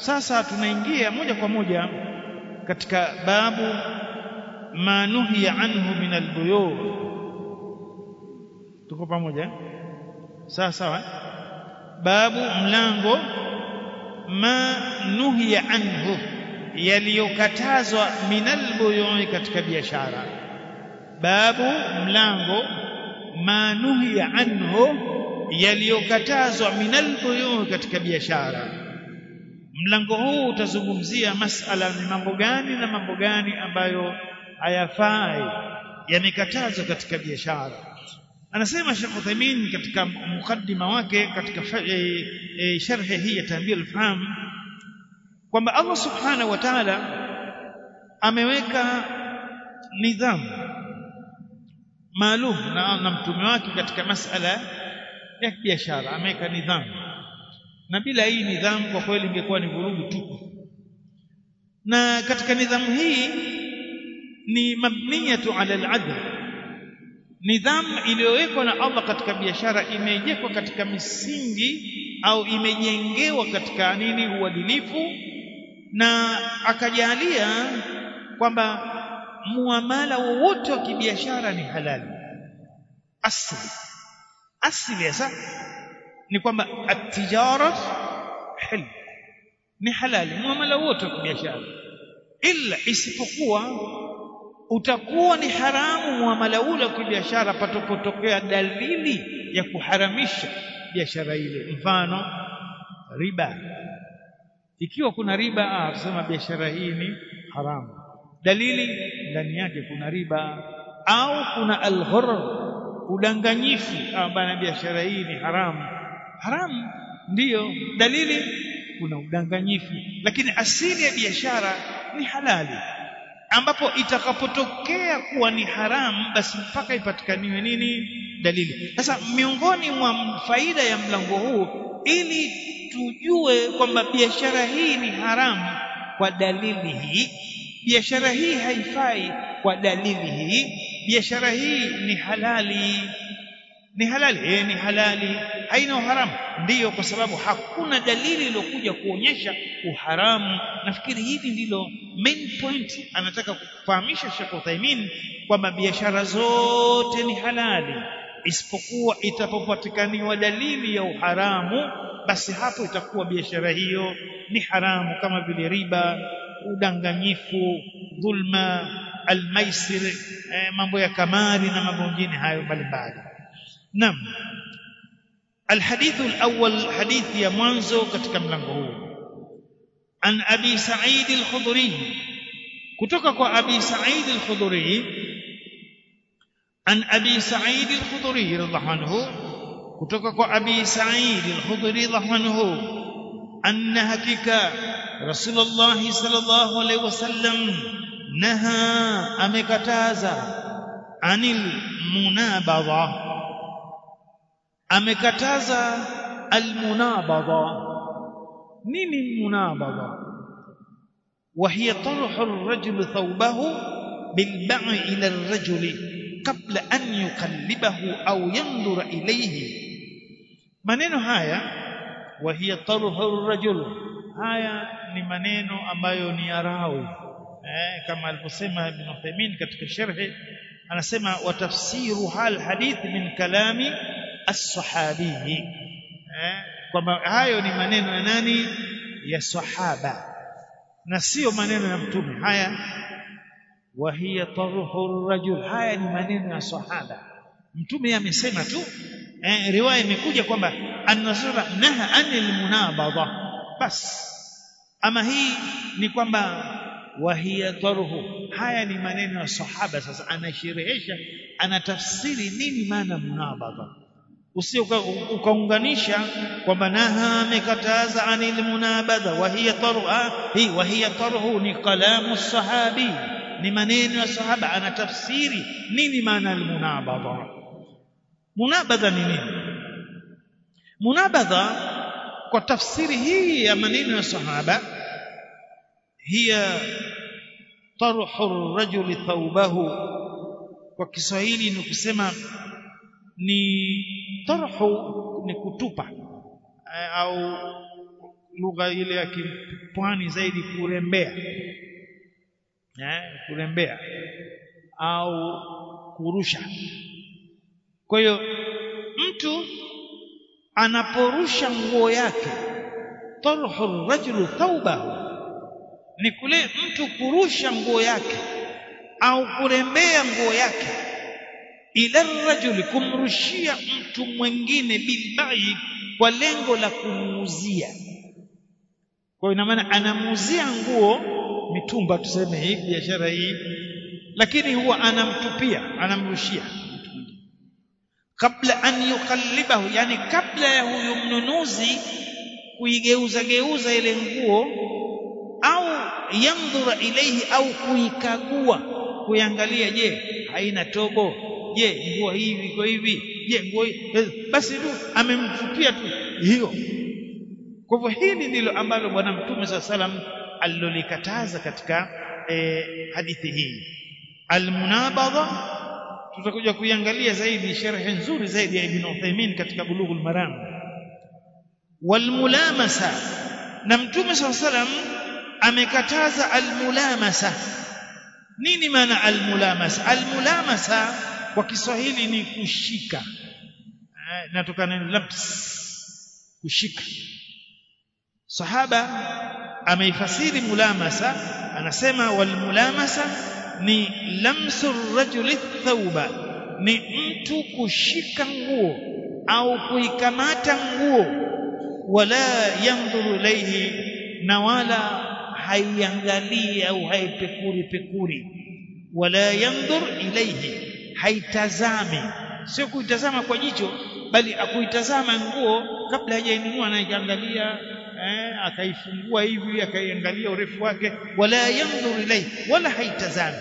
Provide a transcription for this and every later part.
sasa tunaingia moja kwa moja katika babu ma nuhiya anhu min albuyu tuko pamoja sawa sawa babu mlango ma nuhiya anhu yaliyokatazwa min albuyu katika biashara babu mlango ma nuhiya anhu yaliyokatazwa min albuyu katika biashara mlango huu utazungumzia masala ni mambo gani na mambo gani ambayo hayafai yamekatazwa katika biashara anasema Sheikh Uthaymeen katika mukaddima wake katika e, e, sharhi hii ya Tanbih al-Faham kwamba Allah Subhanahu wa Ta'ala ameweka nidhamu maalum na, na mtume wake katika masala ya biashara ameweka nidhamu na bila hii nidhamu kwa kweli ingekuwa ni vurugu tu na katika nidhamu hii ni mabniyatu ala al-adl nidhamu iliyowekwa na Allah katika biashara imejengwa katika misingi au imejengewa katika nini uadilifu na akajalia kwamba muamala wowote wa kibiashara ni halali asli asli sasa ni kwamba at-tijara hal ni halali muamala wote wa kibiashara ila isipokuwa utakuwa ni haramu muamala ule wa kibiashara patapotokea dalili ya kuharamisha biashara ile mfano riba ikiwa kuna riba ah tusema biashara hii ni haramu dalili ndani yake kuna riba au kuna al-ghurr udanganyifu bana biashara hii ni haramu haramu ndiyo dalili kuna udanganyifu lakini asili ya biashara ni halali ambapo itakapotokea kuwa ni haramu basi mpaka ipatikaniwe nini dalili sasa miongoni mwa faida ya mlango huu ili tujue kwamba biashara hii ni haramu kwa dalili hii biashara hii haifai kwa dalili hii biashara hii ni halali ni halali eh ni halali haina uharamu ndiyo kwa sababu hakuna dalili iliyokuja kuonyesha uharamu nafikiri hili ndilo main point anataka kufahamisha Sheikh Uthaymeen kwamba biashara zote ni halali isipokuwa itapopatikaniwa dalili ya uharamu basi hapo itakuwa biashara hiyo ni haramu kama vile riba udanganyifu dhulma almaisir eh, mambo ya kamari na mambo mengine hayo mbalimbali Naam. الحديث الأول حديث يا منزو katika mlango huu. An Abi Sa'id al-Khudri kutoka kwa Abi Sa'id al-Khudri An Abi Sa'id al-Khudri radhiallahu anhu kutoka kwa Abi Sa'id al-Khudri radhiallahu anhu anna hakika Rasulullah sallallahu alaihi wasallam naha amekataza anil munabadha amekataza almunabadha nini munabadha وهي طرح الرجل ثوبه بالبع إلى الرجل قبل أن يقلبه أو ينظر إليه maneno haya وهي طرح الرجل haya ni maneno ambayo ni arawi eh, kama alivyosema Ibn Uthaymeen katika sharhi anasema watafsiru hal hadith min kalami as-sahabi eh kwamba hayo ni maneno ya nani ya sahaba na sio maneno ya mtume haya wa hiya tarhu rajul haya ni maneno ya sahaba mtume amesema tu eh, riwaya imekuja kwamba an-nasra naha anil munabadha bas ama hii ni kwamba wa hiya tarhu haya ni maneno ya sahaba sasa anasherehesha anatafsiri nini maana munabadha usio ukaunganisha kwamba naha amekataza anil munabadha wa hiya tarha hii wa hiya tarhu ni kalamu sahabi ni maneno ya sahaba anatafsiri nini maana almunabadha munabadha ni nini munabadha kwa tafsiri hii ya maneno ya sahaba hiya tarhu ar-rajuli thawbahu kwa Kiswahili ni kusema ni tarhu ni kutupa au lugha ile ya kipwani zaidi kurembea eh kurembea au kurusha kwa hiyo mtu anaporusha nguo yake tarhu rajulu thawbahu ni kule mtu kurusha nguo yake au kurembea nguo yake ila rajuli kumrushia mtu mwingine bilbai kwa lengo la kumuuzia kwa hiyo ina maana anamuuzia nguo mitumba tuseme hii biashara hii lakini huwa anamtupia anamrushia kabla an yukallibahu yani kabla ya huyu mnunuzi kuigeuza geuza ile nguo au yandhura ilaihi au kuikagua kuiangalia je haina tobo je nguo hii iko hivi je nguo basi tu amemtupia tu hiyo kwa hivyo hili ndilo ambalo bwana mtume saa salam alilolikataza katika e, hadithi hii almunabadha tutakuja kuiangalia zaidi sharhi nzuri zaidi ya ibn Uthaymeen katika bulughul maram walmulamasa na mtume saa salam amekataza almulamasa nini maana almulamasa almulamasa kwa Kiswahili ni kushika natokana na labs kushika sahaba ameifasiri mulamasa anasema walmulamasa ni lamsu rajuli thauba ni mtu kushika nguo au kuikamata nguo wala yandhuru ilayhi na wala haiangalii au haipekuri pekuri wala yandhur ilayhi haitazami sio kuitazama kwa jicho bali akuitazama nguo kabla hajainunua anaiangalia eh, akaifungua hivi akaiangalia urefu wake wala yandhur ilayhi wala haitazami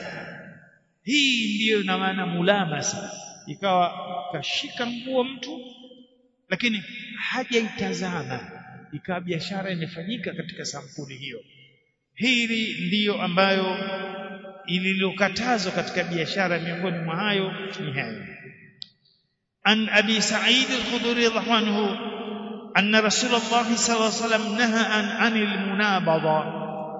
hii ndiyo ina maana mulamasa ikawa kashika nguo mtu lakini hajaitazama ikawa biashara imefanyika katika sampuli hiyo hili ndiyo ambayo ililokatazwa katika biashara miongoni mwa hayo ni hayo an abi sa'id al-khudri radhiallahu anhu anna rasulullah sallallahu alaihi wasallam naha an anil munabadha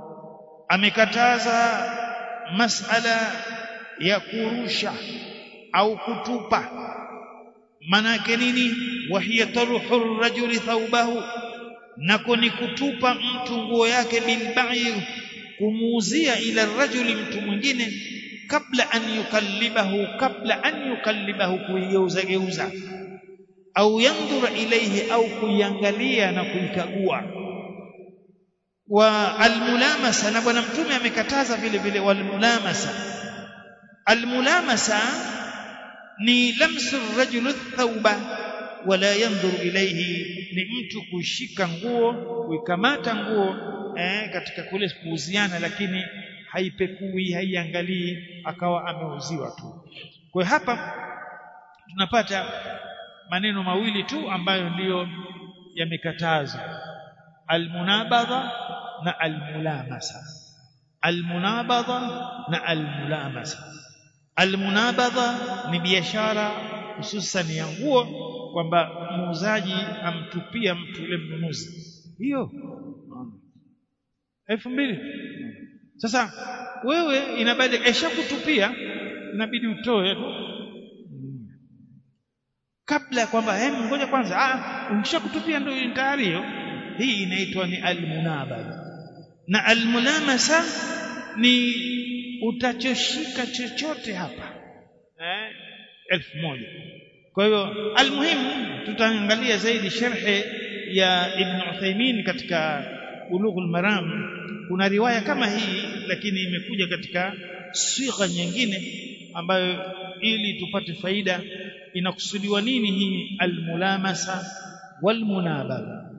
amekataza masala ya kurusha au kutupa manake nini wahiya taruhu rajuli thawbahu nako ni kutupa mtu nguo yake bilbai kumuuzia ila rajuli mtu mwingine kabla an yukallibahu kabla an yukallibahu kuigeuza geuza au yandhura ilaihi au kuiangalia na kuikagua wa almulamasa na bwana mtume amekataza vile vile walmulamasa almulamasa ni lamsu rajulu thauba wala yandhuru ilaihi ni mtu kushika nguo kuikamata nguo eh, katika kule kuuziana lakini haipekui haiangalii akawa ameuziwa tu kwa hapa tunapata maneno mawili tu ambayo ndiyo yamekatazwa almunabadha na almulamasa almunabadha na almulamasa almunabadha ni biashara hususan ya nguo kwamba muuzaji amtupia mtu yule mnunuzi hiyo elfu mbili sasa wewe inabidi kutupia inabidi utoe kabla kwamba hem ngoja kwanza ah ukishakutupia ndio tayari hiyo hii inaitwa ni almunabadha na almulamasa ni utachoshika chochote hapa eh elfu moja kwa hiyo almuhimu tutaangalia zaidi sharhe ya Ibn Uthaymeen katika Bulughul Maram kuna riwaya kama hii lakini imekuja katika sigha nyingine ambayo ili tupate faida inakusudiwa nini hii almulamasa walmunabadha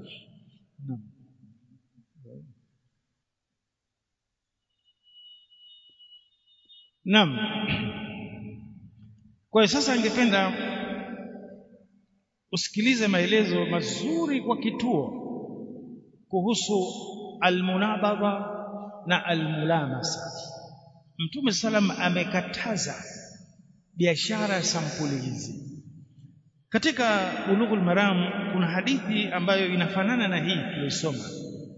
Naam. Kwa hiyo sasa ningependa usikilize maelezo mazuri kwa kituo kuhusu almunabadha na almulamasa. Mtume salam amekataza biashara ya sampuli hizi. Katika Bulughul Maram kuna hadithi ambayo inafanana na hii tuliyosoma.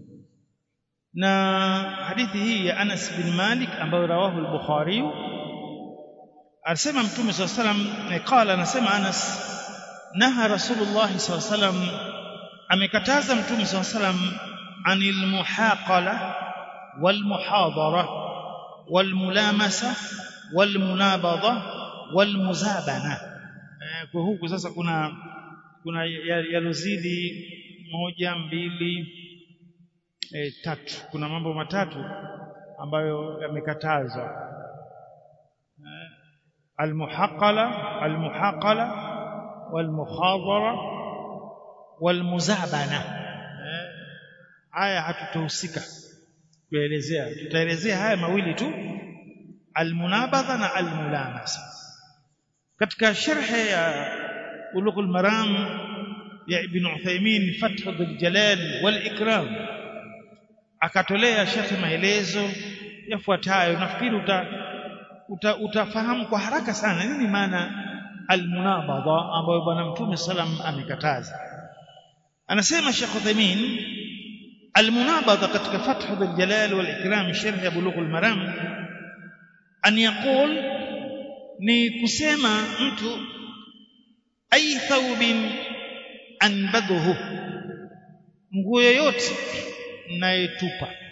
na hadithi hii ya Anas bin Malik ambayo rawahu al-Bukhari alisema mtume sallallahu alayhi wasallam qala anasema Anas naha rasulullah sallallahu alayhi wasallam amekataza mtume sallallahu alayhi wasallam anil muhaqala wal muhadara wal mulamasa wal munabadha wal muzabana kwa huku sasa kuna kuna yalozidi moja mbili e, tatu kuna mambo matatu ambayo yamekatazwa almuhaqala almuhaqala walmukhadara walmuzabana haya hatutahusika kuelezea tutaelezea haya mawili tu almunabadha na almulamasa katika sharhe ya ulughul maram ya ibn Uthaymeen Fath dhul Jalal wal Ikram akatolea shekhe maelezo yafuatayo nafikiri uta, uta, utafahamu kwa haraka sana nini maana almunabadha ambayo bwana mtume salam amekataza anasema Sheikh Uthaymeen almunabadha katika Fath dhul Jalal wal Ikram sharh ya bulughul maram an yaqul ni kusema mtu ay thawbin anbadhuhu nguo yoyote nayetupa